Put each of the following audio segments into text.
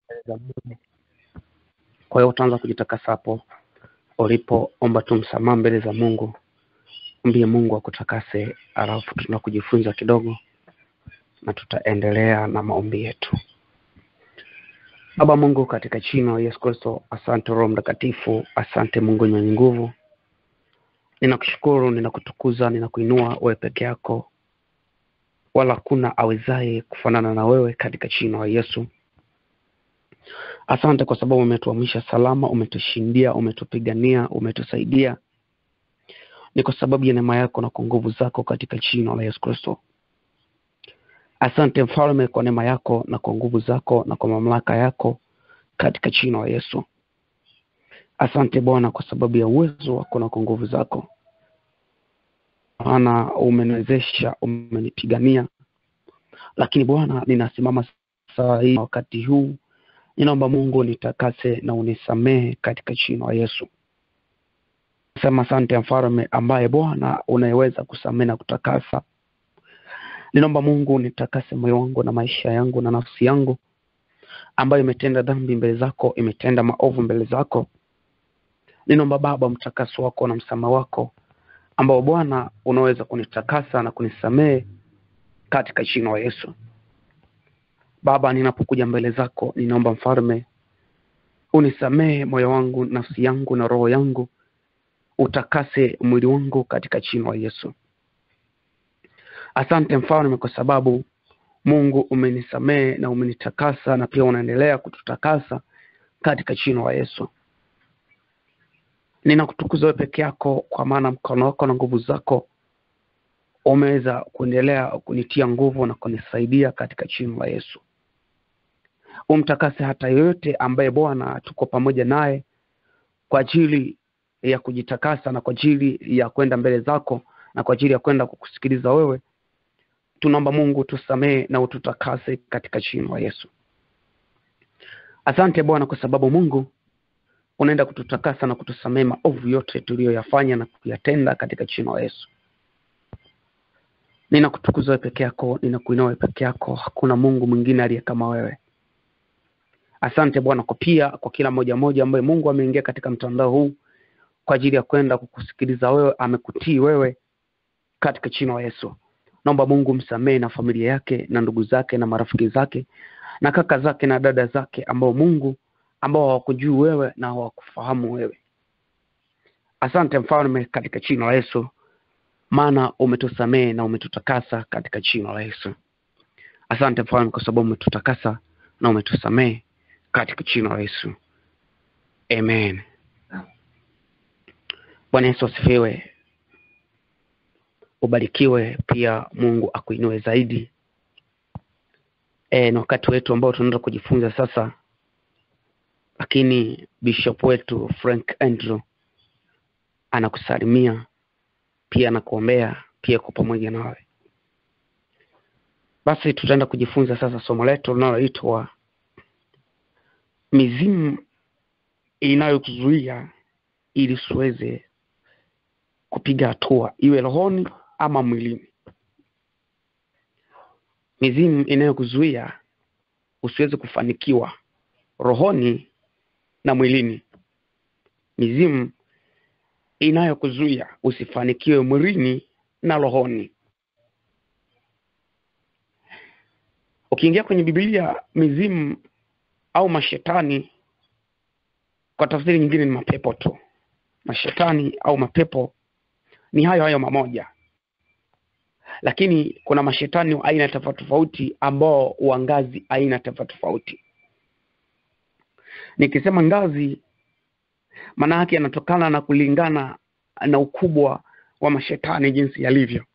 mbele za Mungu. Kwa hiyo utaanza kujitakasa hapo ulipo, omba tu msamaha mbele za Mungu, mbie Mungu akutakase, alafu tuna kujifunza kidogo na tutaendelea na maombi yetu. Baba Mungu, katika jina la Yesu Kristo, asante Roho Mtakatifu, asante Mungu mwenye nguvu, ninakushukuru, ninakutukuza, ninakuinua wewe peke yako, wala hakuna awezaye kufanana na wewe, katika jina la Yesu. Asante kwa sababu umetuamsha salama, umetushindia, umetupigania, umetusaidia. Ni kwa sababu ya neema yako na kwa nguvu zako, katika jina la Yesu Kristo. Asante Mfalme kwa neema yako na kwa nguvu zako na kwa mamlaka yako, katika jina la Yesu. Asante Bwana kwa sababu ya uwezo wako na kwa nguvu zako, maana umeniwezesha, umenipigania. Lakini Bwana, ninasimama saa hii wakati huu, ninaomba Mungu nitakase na unisamehe katika jina la Yesu. Sema asante Mfalme ambaye Bwana unayeweza kusamehe na kutakasa. Ninaomba Mungu nitakase moyo wangu na maisha yangu na nafsi yangu ambayo imetenda dhambi mbele zako, imetenda maovu mbele zako. Ninaomba Baba mtakaso wako na msamaha wako ambao Bwana unaweza kunitakasa na kunisamehe katika jina la Yesu. Baba, ninapokuja mbele zako, ninaomba Mfalme unisamehe moyo wangu, nafsi yangu na roho yangu, utakase mwili wangu katika jina la Yesu. Asante Mfalme kwa sababu Mungu umenisamehe na umenitakasa na pia unaendelea kututakasa katika jina la Yesu. Ninakutukuza wewe peke yako, kwa maana mkono wako na nguvu zako umeweza kuendelea kunitia nguvu na kunisaidia katika jina la Yesu. Umtakase hata yoyote ambaye Bwana tuko pamoja naye kwa ajili ya kujitakasa na kwa ajili ya kwenda mbele zako na kwa ajili ya kwenda kukusikiliza wewe. Tunaomba Mungu tusamehe na ututakase katika jina la Yesu. Asante Bwana kwa sababu Mungu unaenda kututakasa na kutusamehe maovu yote tuliyoyafanya na kuyatenda katika jina la Yesu. Ninakutukuza wewe peke yako, ninakuinua wewe peke yako, hakuna Mungu mwingine aliye kama wewe. Asante Bwana kwa pia kwa kila moja moja ambaye Mungu ameingia katika mtandao huu kwa ajili ya kwenda kukusikiliza wewe, amekutii wewe katika jina la Yesu. Naomba Mungu msamehe na familia yake na ndugu zake na marafiki zake na kaka zake na dada zake ambao Mungu ambao hawakujui wewe na hawakufahamu wewe. Asante Mfalme katika jina la Yesu, maana umetusamehe na umetutakasa katika jina la Yesu. Asante Mfalme kwa sababu umetutakasa na umetusamehe katika jina la Yesu. Amen. Bwana Yesu asifiwe. Ubarikiwe pia, Mungu akuinue zaidi. E, ni wakati wetu ambao tunaenda kujifunza sasa, lakini bishop wetu Frank Andrew anakusalimia pia anakuombea pia kwa pamoja nawe. Basi tutaenda kujifunza sasa somo letu linaloitwa mizimu inayokuzuia ili usiweze kupiga hatua iwe rohoni ama mwilini. Mizimu inayokuzuia usiweze kufanikiwa rohoni na mwilini. Mizimu inayokuzuia usifanikiwe mwilini na rohoni. Ukiingia kwenye Biblia, mizimu au mashetani kwa tafsiri nyingine ni mapepo tu. Mashetani au mapepo ni hayo hayo mamoja, lakini kuna mashetani wa aina tofauti tofauti ambao wa ngazi aina tofauti tofauti. Nikisema ngazi, maana yake yanatokana na kulingana na ukubwa wa mashetani jinsi yalivyo.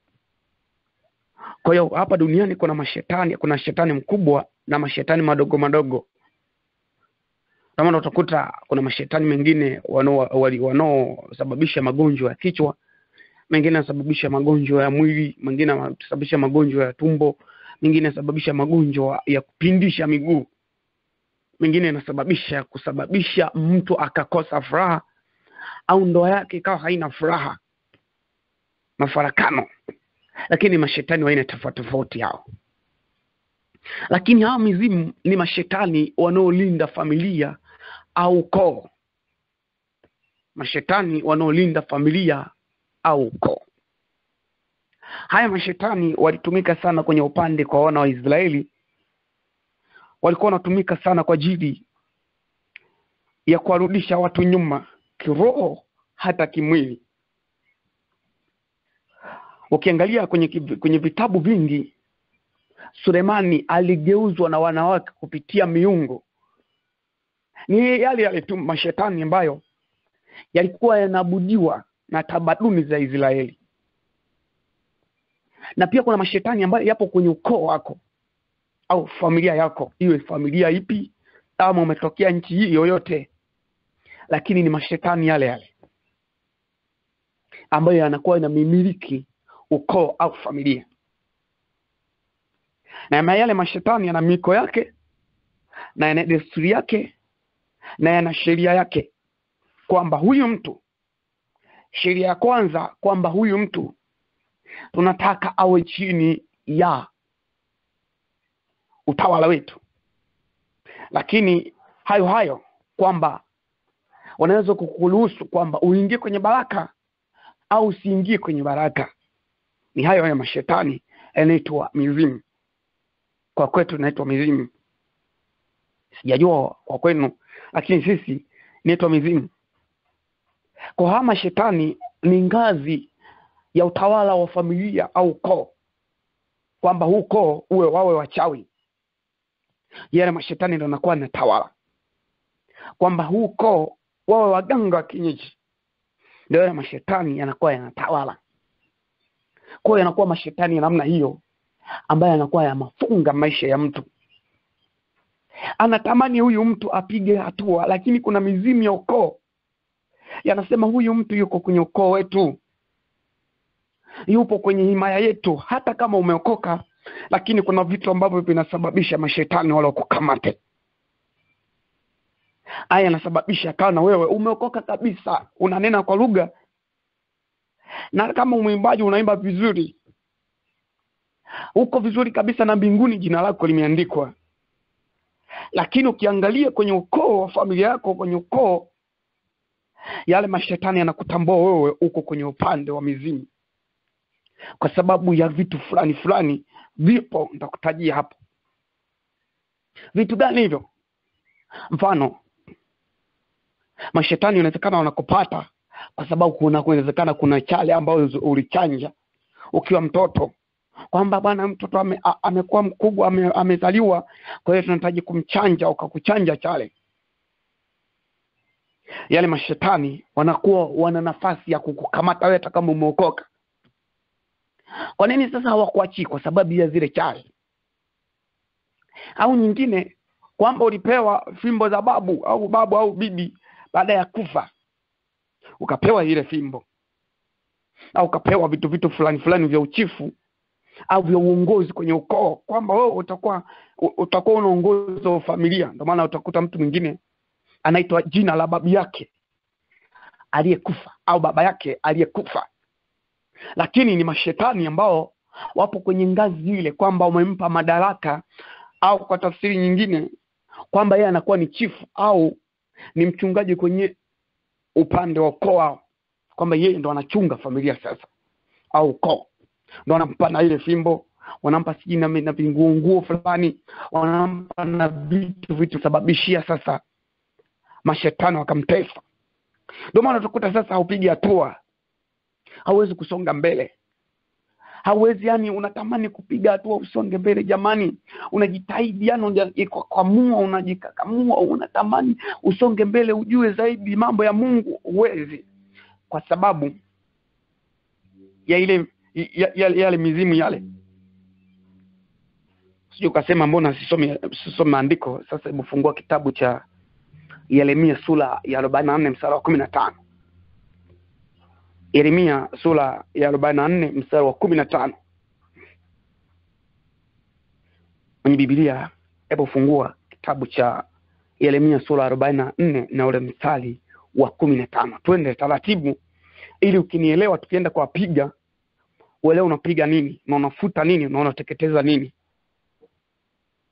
Kwa hiyo hapa duniani kuna mashetani, kuna shetani mkubwa na mashetani madogo madogo. Ndio maana utakuta kuna mashetani mengine wanaosababisha magonjwa ya kichwa, mengine yanasababisha magonjwa ya mwili, mengine yanasababisha magonjwa ya tumbo, mengine yanasababisha magonjwa ya kupindisha miguu, mengine yanasababisha kusababisha mtu akakosa furaha au ndoa yake ikawa haina furaha, mafarakano. Lakini mashetani wa aina tofauti tofauti hao. lakini hawa mizimu ni mashetani wanaolinda familia au ukoo mashetani wanaolinda familia au ukoo haya mashetani walitumika sana kwenye upande kwa wana wa israeli walikuwa wanatumika sana kwa ajili ya kuwarudisha watu nyuma kiroho hata kimwili ukiangalia kwenye, kwenye vitabu vingi sulemani aligeuzwa na wanawake kupitia miungo ni yale yale tu mashetani ambayo yalikuwa yanaabudiwa na tamaduni za israeli na pia kuna mashetani ambayo yapo kwenye ukoo wako au familia yako iwe familia ipi ama umetokea nchi hii yoyote lakini ni mashetani yale yale ambayo yanakuwa yanamimiliki ukoo au familia na yale mashetani yana miko yake na yana desturi yake na yana sheria yake kwamba huyu mtu sheria ya kwanza kwamba huyu mtu tunataka awe chini ya utawala wetu lakini hayo hayo kwamba wanaweza kukuruhusu kwamba uingie kwenye baraka au usiingie kwenye baraka ni hayo hayo mashetani yanaitwa mizimu kwa kwetu inaitwa mizimu sijajua kwa kwenu lakini sisi inaitwa mizimu kwa haya mashetani ni ngazi ya utawala wa familia au koo kwamba huu koo uwe wawe wachawi yale mashetani ndo anakuwa anatawala kwamba huu koo wawe waganga wa kienyeji ndio yale mashetani yanakuwa yanatawala kwao yanakuwa mashetani ya namna hiyo ambayo yanakuwa yamafunga maisha ya mtu anatamani huyu mtu apige hatua lakini kuna mizimu ya ukoo yanasema huyu mtu yuko kwenye ukoo wetu yupo kwenye himaya yetu hata kama umeokoka lakini kuna vitu ambavyo vinasababisha mashetani wala kukamate aya yanasababisha kawa na wewe umeokoka kabisa unanena kwa lugha na kama mwimbaji unaimba vizuri uko vizuri kabisa na mbinguni jina lako limeandikwa lakini ukiangalia kwenye ukoo wa familia yako kwenye ukoo yale mashetani yanakutambua wewe uko kwenye upande wa mizimu kwa sababu ya vitu fulani fulani vipo nitakutajia hapo vitu gani hivyo mfano mashetani inawezekana wanakupata kwa sababu kuna kunawezekana kuna chale ambayo ulichanja ukiwa mtoto kwamba bwana mtoto ame, a- amekuwa mkubwa ame, amezaliwa kwa hiyo tunahitaji kumchanja ukakuchanja chale yale mashetani wanakuwa wana nafasi ya kukukamata wewe hata kama umeokoka kwa nini sasa hawakuachii kwa sababu ya zile chale au nyingine kwamba ulipewa fimbo za babu au babu au bibi baada ya kufa ukapewa ile fimbo au ukapewa vitu vitu fulani fulani vya uchifu au vya uongozi kwenye ukoo kwamba wewe utakuwa u- utakuwa unaongoza familia ndio maana utakuta mtu mwingine anaitwa jina la babu yake aliyekufa au baba yake aliyekufa lakini ni mashetani ambao wapo kwenye ngazi ile kwamba umempa madaraka au kwa tafsiri nyingine kwamba yeye anakuwa ni chifu au ni mchungaji kwenye upande wa ukoo wao kwamba yeye ndo anachunga familia sasa au ukoo ndo wanampa na ile fimbo wanampa sijui na na vinguonguo fulani wanampa na vitu vitu sababishia sasa mashetani wakamtesa ndio maana utakuta sasa haupigi hatua hauwezi kusonga mbele hauwezi yani unatamani kupiga hatua usonge mbele jamani unajitahidi yani unajikakamua unajikakamua unatamani usonge mbele ujue zaidi mambo ya mungu huwezi kwa sababu ya ile ya, ya, yale mizimu yale sijui ukasema mbona sisome sisome maandiko sasa hebu fungua kitabu cha yeremia sura ya arobaini na nne mstari wa kumi na tano yeremia sura ya arobaini na nne mstari wa kumi na tano kwenye bibilia hebu fungua kitabu cha yeremia sura arobaini na nne na ule mstari wa kumi na tano twende taratibu ili ukinielewa tukienda kuwapiga uelewe unapiga nini na unafuta nini na unateketeza nini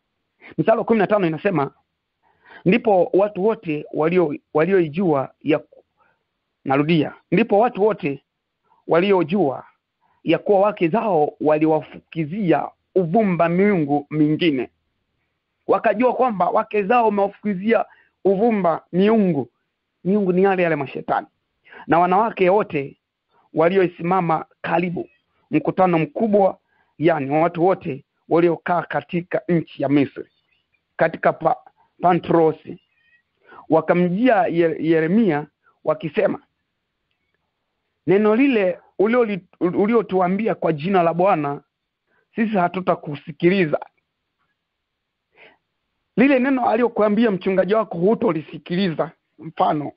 mstari wa kumi na tano inasema ndipo watu wote walio walioijua ya narudia ndipo watu wote waliojua ya kuwa wake zao waliwafukizia uvumba miungu mingine wakajua kwamba wake zao wamewafukizia uvumba miungu miungu ni yale yale mashetani na wanawake wote walioisimama karibu mkutano mkubwa yani wa watu wote waliokaa katika nchi ya misri katika pa, pantrosi wakamjia Ye- yeremia wakisema neno lile ulioli- uliotuambia kwa jina la bwana sisi hatutakusikiliza lile neno aliyokuambia mchungaji wako hutolisikiliza mfano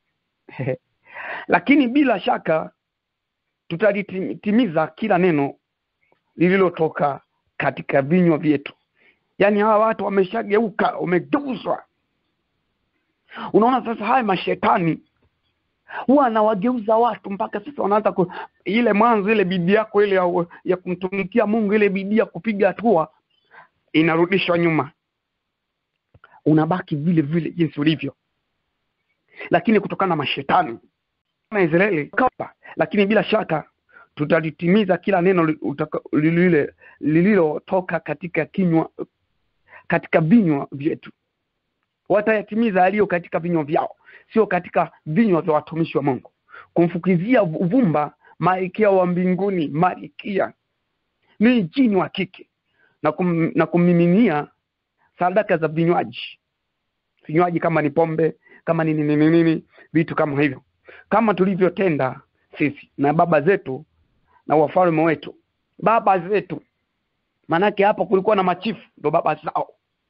lakini bila shaka tutalitimiza kila neno lililotoka katika vinywa vyetu yaani hawa watu wameshageuka wamegeuzwa unaona sasa haya mashetani huwa anawageuza watu mpaka sasa wanaanza ku, ile mwanzo ile bidii yako ile ya, ya kumtumikia mungu ile bidii ya kupiga hatua inarudishwa nyuma unabaki vile vile jinsi ulivyo lakini kutokana na mashetani na israeli kapa lakini bila shaka tutalitimiza kila neno li- utaka- lilile lililotoka katika kinywa katika vinywa vyetu watayatimiza yaliyo katika vinywa vyao sio katika vinywa vya watumishi wa mungu kumfukizia uvumba malkia wa mbinguni malkia ni jini wa kike na, kum, na kummiminia sadaka za vinywaji vinywaji kama ni pombe kama ni nini nini nini vitu kama hivyo kama tulivyotenda sisi na baba zetu na wafalme wetu baba zetu maanake hapa kulikuwa na machifu ndo baba zao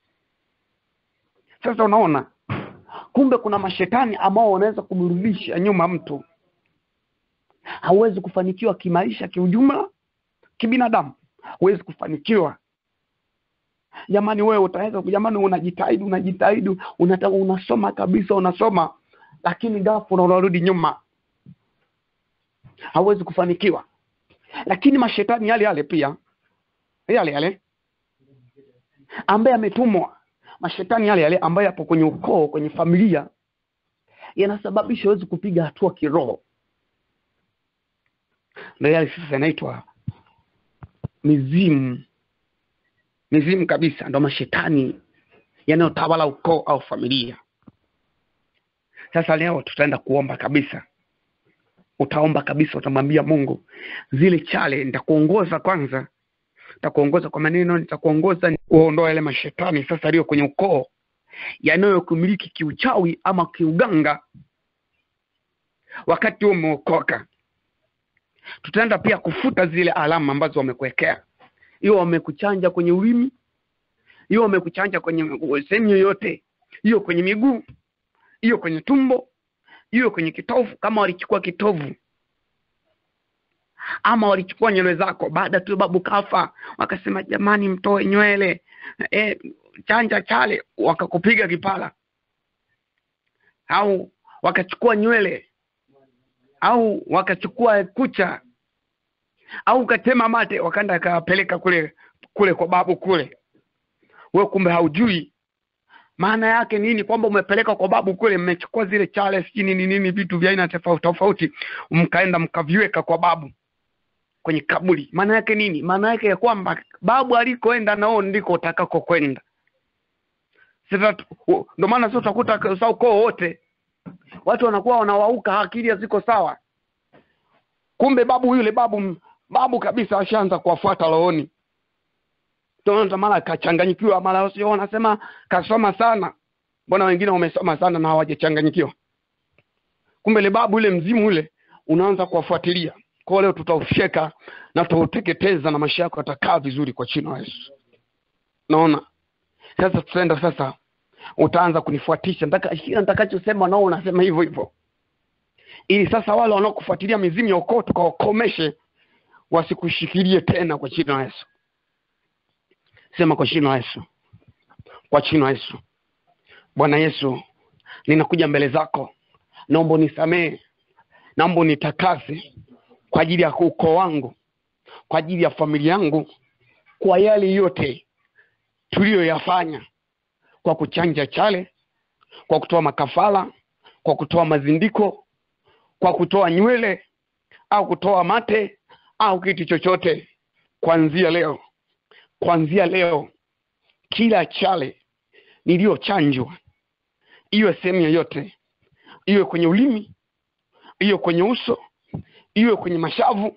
sasa unaona kumbe kuna mashetani ambao wanaweza kumrudisha nyuma mtu hauwezi kufanikiwa kimaisha kiujumla kibinadamu huwezi kufanikiwa jamani wewe utaweza jamani unajitahidi unajitahidi unata, unasoma kabisa unasoma lakini ghafla unarudi nyuma hauwezi kufanikiwa lakini mashetani yale yale pia yale yale ambaye ametumwa mashetani yale yale ambayo yapo kwenye ukoo kwenye familia yanasababisha huwezi kupiga hatua kiroho ndo yale sasa yanaitwa mizimu mizimu kabisa ndo mashetani yanayotawala ukoo au familia sasa leo tutaenda kuomba kabisa utaomba kabisa utamwambia mungu zile chale nitakuongoza kwanza nitakuongoza kwa maneno nitakuongoza uondoa yale mashetani sasa aliyo kwenye ukoo yanayokumiliki kiuchawi ama kiuganga wakati huo umeokoka tutaenda pia kufuta zile alama ambazo wamekuwekea hiyo wamekuchanja kwenye ulimi hiyo wamekuchanja kwenye sehemu yoyote hiyo kwenye miguu hiyo kwenye tumbo hiyo kwenye kitovu kama walichukua kitovu ama walichukua nywele zako baada tu babu kafa wakasema jamani mtoe nywele e, chanja chale wakakupiga kipala au wakachukua nywele au wakachukua kucha au ukatema mate wakaenda akawapeleka kule kule kwa babu kule we kumbe haujui maana yake nini kwamba umepeleka kwa babu kule mmechukua zile chale sijui nini nini vitu vya aina tofauti tofauti mkaenda mkaviweka kwa babu kwenye kaburi maana yake nini maana yake ya kwamba babu alikoenda nao ndiko utakako kwenda sasa tu- ndo maana sasa utakuta sa ukoo wote watu wanakuwa wanawauka akili haziko sawa kumbe babu yule babu babu kabisa ashaanza kuwafuata rohoni Ndio mara kachanganyikiwa mara sio wanasema kasoma sana mbona wengine wamesoma sana na hawajachanganyikiwa kumbe ile babu yule mzimu ule unaanza kuwafuatilia kwa leo tutaufyeka na tutauteketeza na maisha yako yatakaa vizuri kwa china yesu naona sasa tutaenda sasa utaanza kunifuatisha Nataka- kila nitakachosema nao unasema hivyo hivyo ili sasa wale wanaokufuatilia mizimu ya ukoo tukawakomeshe wasikushikilie tena kwa jina la yesu sema kwa jina la yesu kwa jina la yesu bwana yesu ninakuja mbele zako naomba unisamehe naomba unitakase kwa ajili ya ukoo wangu kwa ajili ya familia yangu kwa yale yote tuliyoyafanya kwa kuchanja chale kwa kutoa makafala kwa kutoa mazindiko kwa kutoa nywele au kutoa mate au kitu chochote kuanzia leo kuanzia leo kila chale niliyochanjwa iwe sehemu yoyote iwe kwenye ulimi iwe kwenye uso iwe kwenye mashavu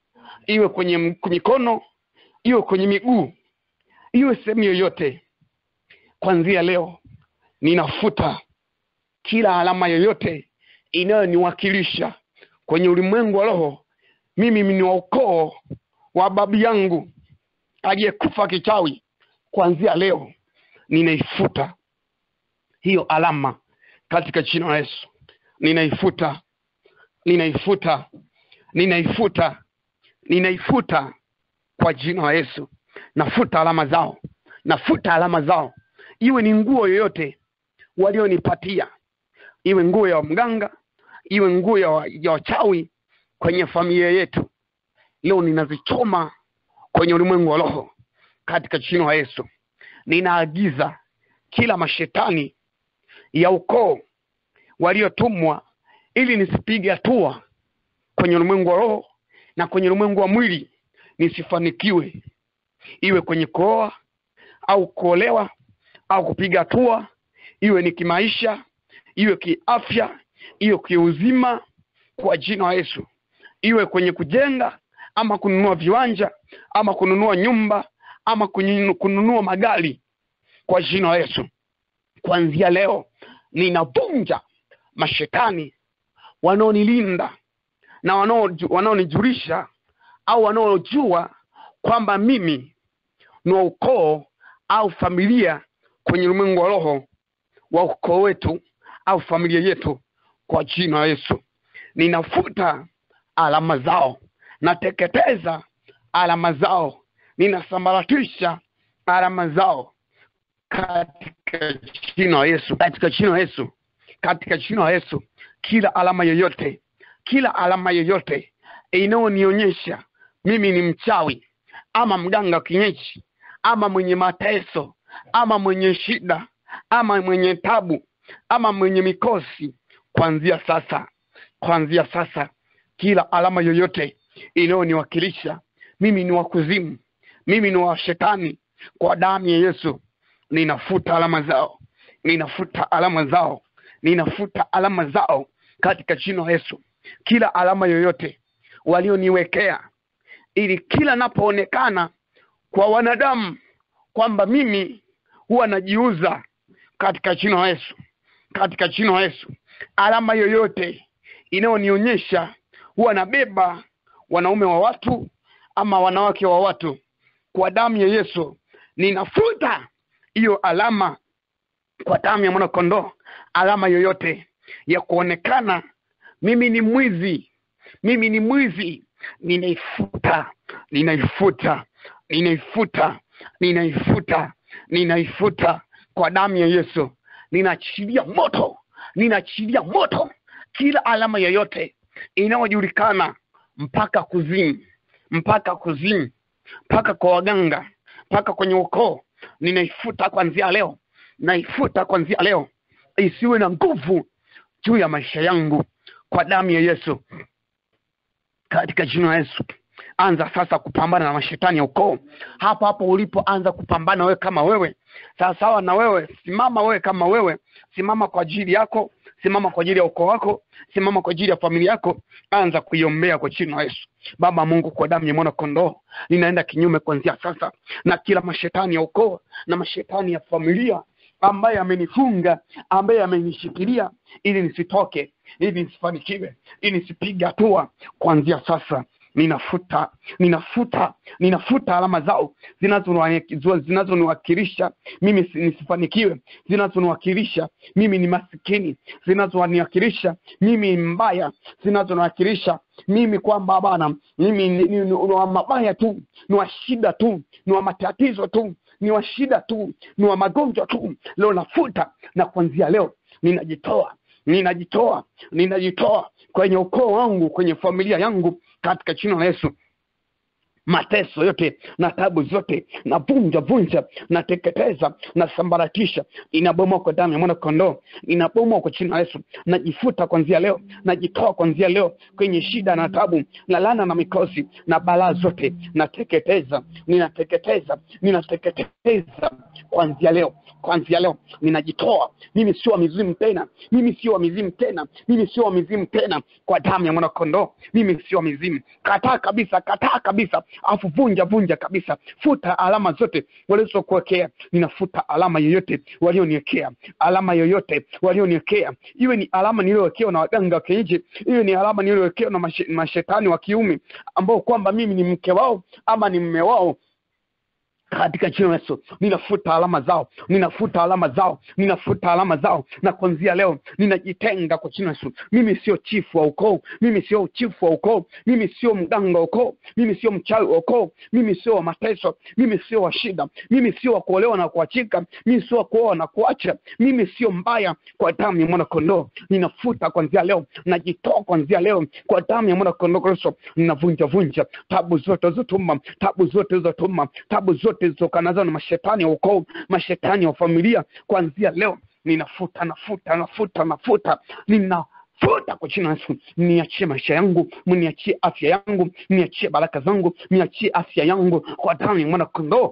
iwe kwenye m- mikono iwe kwenye miguu iwe sehemu yoyote kuanzia leo ninafuta kila alama yoyote inayoniwakilisha kwenye ulimwengu wa roho mimi ni wa ukoo wa babu yangu aliyekufa kichawi kuanzia leo ninaifuta hiyo alama katika jina la yesu ninaifuta ninaifuta ninaifuta ninaifuta kwa jina la yesu nafuta alama zao nafuta alama zao iwe ni nguo yoyote walionipatia iwe nguo ya mganga iwe nguo ya wa- ya wachawi kwenye familia yetu leo ninazichoma kwenye ulimwengu wa roho katika jina la yesu ninaagiza kila mashetani ya ukoo waliotumwa ili nisipige hatua kwenye ulimwengu wa roho na kwenye ulimwengu wa mwili nisifanikiwe iwe kwenye kuoa au kuolewa au kupiga hatua iwe ni kimaisha iwe kiafya iwe kiuzima kwa jina la yesu iwe kwenye kujenga ama kununua viwanja ama kununua nyumba ama kununu- kununua magari kwa jina la yesu kuanzia leo ninavunja mashetani wanaonilinda na wanaoju- wanaonijulisha au wanaojua kwamba mimi ni wa ukoo au familia kwenye ulimwengu wa roho wa ukoo wetu au familia yetu kwa jina la yesu ninafuta alama zao nateketeza alama zao ninasambaratisha alama zao katika jina la yesu katika jina la yesu katika jina la yesu kila alama yoyote kila alama yoyote inayonionyesha mimi ni mchawi ama mganga wa kienyeji ama mwenye mateso ama mwenye shida ama mwenye tabu ama mwenye mikosi kuanzia sasa kuanzia sasa kila alama yoyote inayoniwakilisha mimi ni wa kuzimu mimi ni wa shetani kwa damu ya yesu ninafuta alama zao ninafuta alama zao ninafuta alama zao katika jina la yesu kila alama yoyote walioniwekea ili kila napoonekana kwa wanadamu kwamba mimi huwa najiuza katika jina la yesu katika jina la yesu alama yoyote inayonionyesha huwa nabeba wanaume wa watu ama wanawake wa watu kwa damu ya yesu ninafuta hiyo alama kwa damu ya mwanakondoo alama yoyote ya kuonekana mimi ni mwizi mimi ni mwizi ninaifuta ninaifuta ninaifuta ninaifuta ninaifuta kwa damu ya yesu ninaachilia moto ninaachilia moto kila alama yoyote inayojulikana mpaka kuzimu mpaka kuzimu mpaka kwa waganga mpaka kwenye ukoo ninaifuta kwanzia leo naifuta kwanzia leo isiwe na nguvu juu ya maisha yangu kwa damu ya yesu katika jina la yesu anza sasa kupambana na mashetani ya ukoo hapo hapo ulipoanza kupambana wewe kama wewe sawasawa na wewe simama wewe kama wewe simama kwa ajili yako simama kwa ajili ya ukoo wako simama kwa ajili ya familia yako anza kuiombea kwa jina la yesu baba mungu kwa damu ya mwana kondoo ninaenda kinyume kuanzia sasa na kila mashetani ya ukoo na mashetani ya familia ambaye amenifunga ambaye amenishikilia ili nisitoke ili nisifanikiwe ili nisipige hatua kuanzia sasa ninafuta ninafuta ninafuta alama zao zinazoniwa- zinazoniwakilisha mimi si- nisifanikiwe zinazoniwakilisha mimi ni masikini zinazoniwakilisha mimi ni mbaya zinazoniwakilisha mimi kwamba bana mimi ni, ni, ni, ni wa mabaya tu ni wa shida tu ni wa matatizo tu ni wa shida tu ni wa magonjwa tu leo nafuta na kuanzia leo ninajitoa ninajitoa ninajitoa kwenye ukoo wangu kwenye familia yangu katika jina la yesu mateso yote na tabu zote na vunja vunja na teketeza na sambaratisha inabomoa kwa damu ya mwana kondoo inabomoa kwa chini la yesu najifuta kwanzia leo najitoa kwanzia leo kwenye shida na tabu na lana na mikosi na balaa zote nateketeza ninateketeza ninateketeza kwanzia leo kwanzia leo ninajitoa mimi sio wa mizimu tena mimi sio wa mizimu tena mimi sio wa mizimu tena kwa damu ya mwanakondoo mimi sio wa mizimu kataa kabisa kataa kabisa afu vunja vunja kabisa futa alama zote walizokuwekea ninafuta alama yoyote walioniwekea alama yoyote walioniwekea iwe ni alama niliyowekewa na waganga wa kienyeji iwe ni alama niliyowekewa na mashe, mashetani wa kiume ambao kwamba mimi ni mke wao ama ni mme wao katika jina la Yesu ninafuta alama zao, ninafuta alama zao, ninafuta alama zao, na kuanzia leo ninajitenga kwa jina la Yesu. Mimi sio chifu wa ukoo, mimi sio chifu wa ukoo, mimi sio mganga wa ukoo, mimi sio mchawi wa ukoo, mimi sio wa mateso, mimi sio wa shida, mimi sio wa kuolewa na kuachika, mimi sio wa kuoa na kuacha, mimi sio mbaya. Kwa damu ya mwana kondoo ninafuta kuanzia leo, najitoa kuanzia leo kwa damu ya mwana kondoo Kristo, ninavunja vunja tabu zote zilizotuma, tabu zote zilizotuma, tabu zote zilizotokanazo na mashetani ya ukoo, mashetani ya familia, kuanzia leo ninafuta, nafuta, nafuta, nafuta, nina futa kwa jina la Yesu, niachie maisha yangu, mniachie afya yangu, niachie baraka zangu, niachie afya yangu kwa damu ya mwana kondoo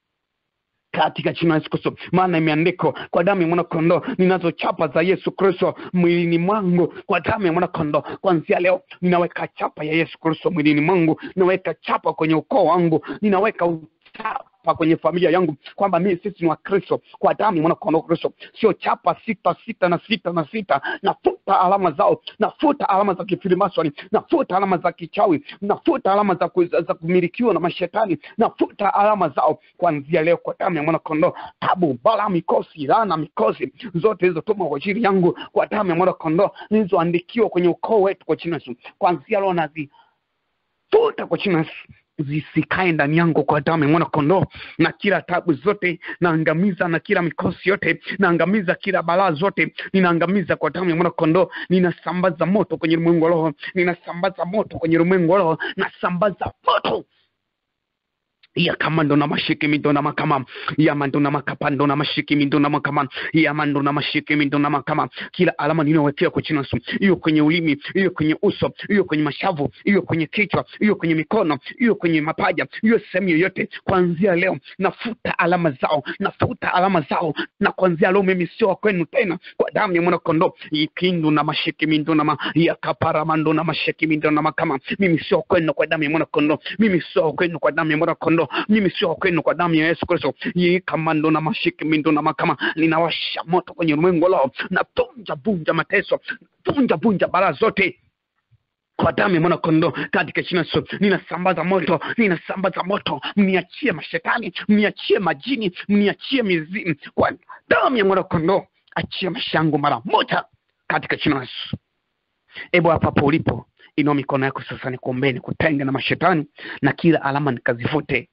katika jina la Yesu Kristo, maana imeandikwa kwa damu ya mwana kondoo, ninazo chapa za Yesu Kristo mwilini mwangu, kwa damu ya mwana kondoo. Kuanzia leo ninaweka chapa ya Yesu Kristo mwilini mwangu, ninaweka chapa kwenye ukoo wangu, ninaweka chapa kwenye familia yangu kwamba mimi sisi ni wakristo kwa damu ya mwana kondoo Kristo, sio chapa sita sita na sita na sita. Nafuta alama zao, nafuta alama za kifilimasoni, nafuta alama za kichawi, nafuta alama za, ku, za kumilikiwa na mashetani, nafuta alama zao kuanzia leo kwa damu ya mwana kondoo. Tabu, bala, mikosi, laana, mikosi zote zilizotuma kwa ajili yangu kwa damu ya mwana kondoo, zilizoandikiwa kwenye ukoo wetu kwa jina la Yesu, kuanzia leo nazifuta kwa jina la Yesu zisikae ndani yangu kwa damu ya mwana kondoo, na kila tabu zote naangamiza, na kila mikosi yote naangamiza, kila balaa zote ninaangamiza kwa damu ya mwana kondoo. Ninasambaza moto kwenye ulimwengu wa roho, ninasambaza moto kwenye ulimwengu wa roho, nasambaza moto ya kamando na mashiki mindo na makama ya mando na makapando na mashiki mindo na makama ya mando na mashiki mindo na makama kila alama ninayowekea kwa jina Yesu hiyo kwenye ulimi hiyo kwenye uso hiyo kwenye mashavu hiyo kwenye kichwa hiyo kwenye mikono hiyo kwenye mapaja hiyo sehemu yoyote kuanzia leo nafuta alama zao nafuta alama zao na kuanzia leo mimi sio wa kwenu tena kwa damu ya mwana kondoo ikindu na mashiki mindo na ma ya kapara mando na mashiki mindo na makama mimi sio wa kwenu kwa damu ya mwana kondoo mimi sio wa kwenu kwa damu ya mwana kondoo mimi sio wa kwenu kwa damu ya Yesu Kristo. Yeye kamando na mashiki mindo na makama, ninawasha moto kwenye ulimwengu lao na vunja vunja mateso, vunja vunja bara zote kwa damu ya mwana kondoo katika jina Yesu, ninasambaza moto, ninasambaza moto, mniachie mashetani, mniachie majini, mniachie mizimu kwa damu ya mwana kondoo. Achia maisha yangu mara moja katika jina Yesu. Ebu hapa hapo ulipo inua mikono yako sasa, nikuombee nikutenge na mashetani na kila alama nikazifute.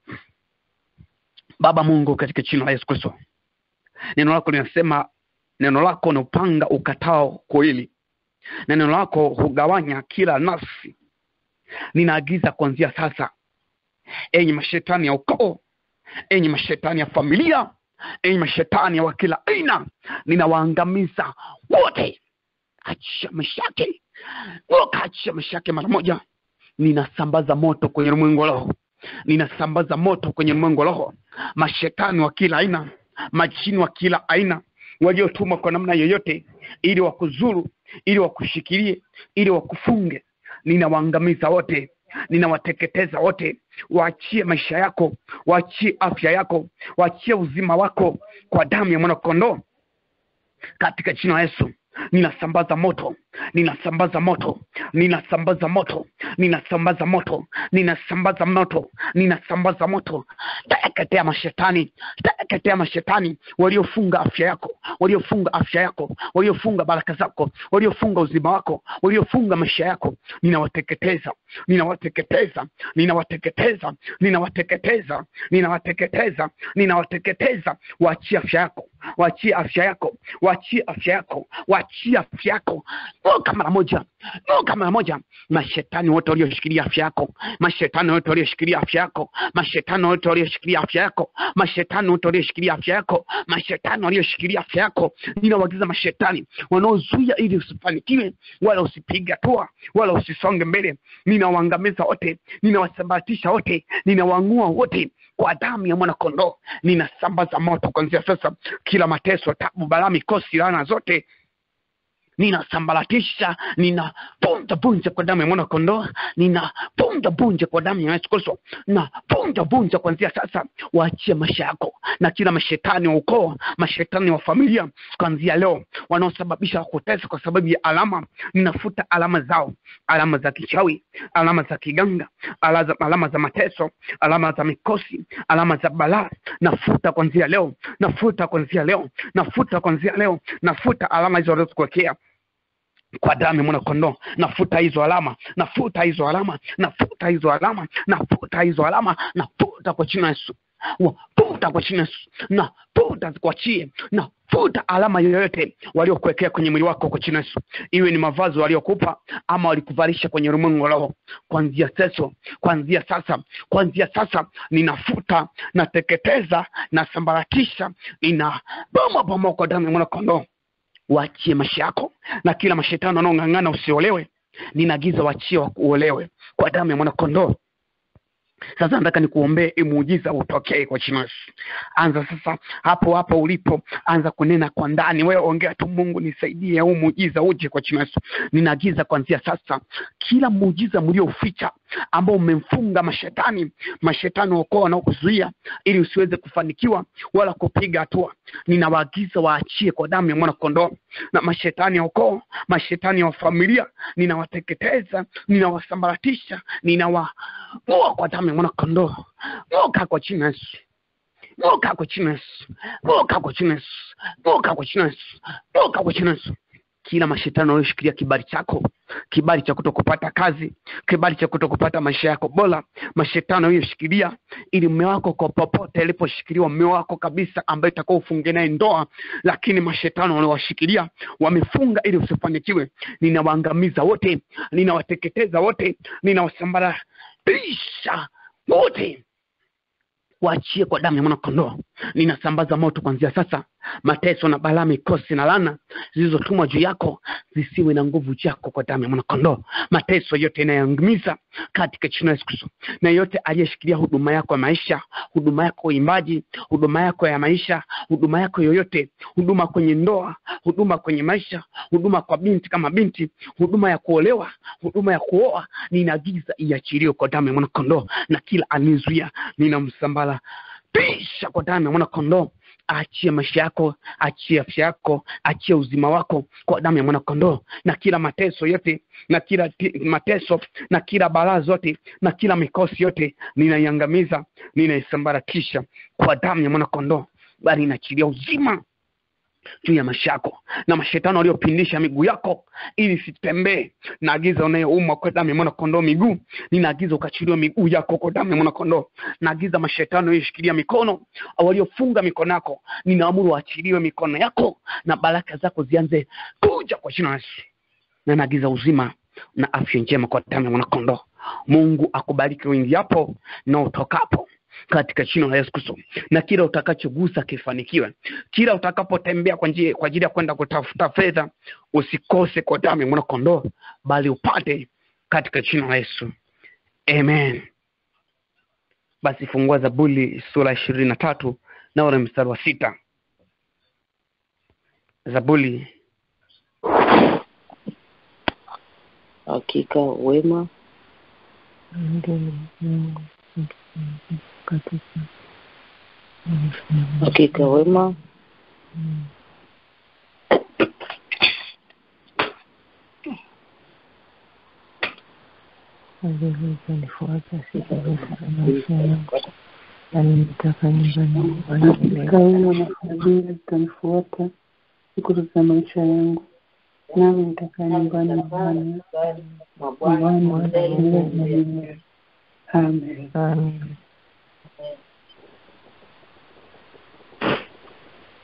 Baba Mungu, katika jina la Yesu Kristo, neno lako linasema, neno lako ni upanga ukatao kuwili, na neno lako hugawanya kila nafsi. Ninaagiza kuanzia sasa, enyi mashetani ya ukoo, enyi mashetani ya familia, enyi mashetani ya wa kila aina, ninawaangamiza wote. Achia maisha yake ukaachia maisha yake mara moja. Ninasambaza moto kwenye ulimwengu wa roho, ninasambaza moto kwenye ulimwengu wa roho. Mashetani wa kila aina, majini wa kila aina waliotumwa kwa namna yoyote, ili wakuzuru, ili wakushikilie, ili wakufunge, ninawaangamiza wote, ninawateketeza wote. Waachie maisha yako, waachie afya yako, waachie uzima wako kwa damu ya mwana kondoo, katika jina la Yesu ninasambaza moto ninasambaza moto ninasambaza moto ninasambaza moto ninasambaza moto ninasambaza moto teketea mashetani teketea mashetani waliofunga afya yako waliofunga afya yako waliofunga baraka zako waliofunga uzima wako waliofunga maisha yako ninawateketeza ninawateketeza ninawateketeza ninawateketeza ninawateketeza ninawateketeza waachie afya yako waachie afya yako waachie afya yako waachie afya yako toka mara moja ng'oka mara moja mashetani wote walioshikilia afya yako mashetani wote walioshikilia afya yako mashetani wote walioshikilia afya yako mashetani wote walioshikilia afya yako mashetani walioshikilia afya yako ninawaagiza mashetani wanaozuia ili usifanikiwe wala usipige hatua wala usisonge mbele ninawaangamiza wote ninawasambaratisha wote ninawang'ua wote kwa damu ya mwana kondoo ninasambaza moto kuanzia sasa kila mateso tabu balaa mikosi laana zote ninasambaratisha ninavunja vunja kwa damu ya mwana kondoo ninavunja vunja kwa damu ya yesu kristo na vunja vunja kuanzia sasa waachie maisha yako na kila mashetani wa ukoo mashetani wa familia kuanzia leo wanaosababisha kutesa kwa sababu ya alama ninafuta alama zao alama za kichawi alama za kiganga alama, alama za mateso alama za mikosi alama za balaa nafuta kuanzia leo nafuta kuanzia leo nafuta kuanzia leo nafuta alama hizo walizokuwekea kwa damu ya mwana kondoo nafuta hizo alama nafuta hizo alama nafuta hizo alama nafuta hizo alama nafuta kwa jina la yesu wafuta kwa jina la yesu nafuta zikuachie nafuta alama yoyote waliokuwekea kwenye mwili wako kwa jina la yesu iwe ni mavazi waliokupa ama walikuvalisha kwenye ulimwengu wa roho kuanzia seso kuanzia sasa kuanzia sasa ninafuta nateketeza nasambaratisha nina boma boma kwa damu ya mwana kondoo waachie maisha yako na kila mashetani wanaong'ang'ana usiolewe ninaagiza waachie wakuolewe kwa damu ya mwanakondoo sasa nataka nikuombee muujiza utokee kwa jina la Yesu. Anza sasa hapo hapo ulipo, anza kunena kwa ndani. Wewe ongea tu, Mungu nisaidie, huu muujiza uje kwa jina la Yesu. Ninaagiza kuanzia sasa, kila muujiza mliouficha ambao umemfunga mashetani, mashetani wakoa wanaokuzuia ili usiweze kufanikiwa wala kupiga hatua, ninawaagiza waachie kwa damu ya mwana kondoo. Na mashetani ya ukoo, mashetani ya familia, ninawateketeza, ninawasambaratisha, ninawang'oa kwa damu ya mwana kondoo. Ng'oka kwa jina la Yesu. Ng'oka kwa jina la Yesu. Ng'oka kwa jina la Yesu. Ng'oka kwa jina la Yesu. Ng'oka kwa jina la Yesu. Kila mashetani walioshikilia kibali chako, kibali cha kuto kupata kazi, kibali cha kuto kupata maisha yako bora, mashetani walioshikilia ili mume wako kwa popote aliposhikiliwa mume wako kabisa, ambaye utakuwa ufunge naye ndoa, lakini mashetani waliowashikilia wamefunga ili usifanikiwe, ninawaangamiza wote, ninawateketeza wote, ninawasambaratisha wote waachie kwa damu ya mwanakondoo. Ninasambaza moto kuanzia sasa, mateso na balaa, mikosi na lana zilizotumwa juu yako zisiwe na nguvu yako kwa damu ya mwanakondoo. Mateso yote inayoangamiza katika jina la Yesu Kristo, na yote aliyeshikilia huduma yako ya maisha, huduma yako ya uimbaji, huduma yako ya maisha, huduma yako yoyote, huduma kwenye ndoa, huduma kwenye maisha, huduma kwa binti kama binti, huduma ya kuolewa, huduma ya kuoa, ninaagiza iachiliwe kwa damu ya mwanakondoo, na kila anizuia ninamsambala pisha kwa damu ya mwanakondoo achie maisha yako, achie afya yako, achie uzima wako kwa damu ya mwanakondoo, na kila mateso yote na kila ti- mateso na kila balaa zote na kila mikosi yote ninaiangamiza, ninaisambaratisha kwa damu ya mwanakondoo, bali inaachilia uzima juu ya maisha yako na mashetani waliopindisha miguu yako ili sitembee naagiza unayeumwa kwa damu ya mwana kondoo miguu ninaagiza ukachiliwa miguu yako kwa damu ya mwana kondoo naagiza mashetani walioshikilia mikono au waliofunga mikono yako ninaamuru waachiliwe mikono yako na baraka zako zianze kuja kwa jina la Yesu na naagiza uzima na afya njema kwa damu ya mwana kondoo Mungu akubariki uingiapo na utokapo katika jina la Yesu Kristo, na kila utakachogusa kifanikiwe. Kila utakapotembea kwa njia kwa ajili ya kwenda kutafuta fedha, usikose kwa damu ya mwana kondoo, bali upate katika jina la Yesu, amen. Basi fungua Zaburi sura ishirini na tatu na ule mstari wa sita. Zaburi Hakika wema Ndiyo Mungu katika maisha yangu. hakika wema Mm. Fadhili zanifuata siku zote za maisha yangu, nami nitakaa nyumbani mwa Bwana milele. Hakika wema na fadhili zitanifuata siku zote za maisha yangu, nami nitakaa nyumbani mwa Bwana mwa Bwana Bwana milele na milele. Amen. Amen.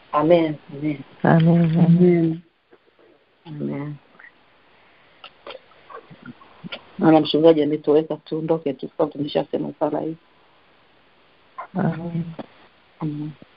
Amen. Amen. Amen. Amen. Amen. Amen. Maana mchungaji ametoweka, tuondoke tu, kwa tumeshasema sala hii. Amen. Amen.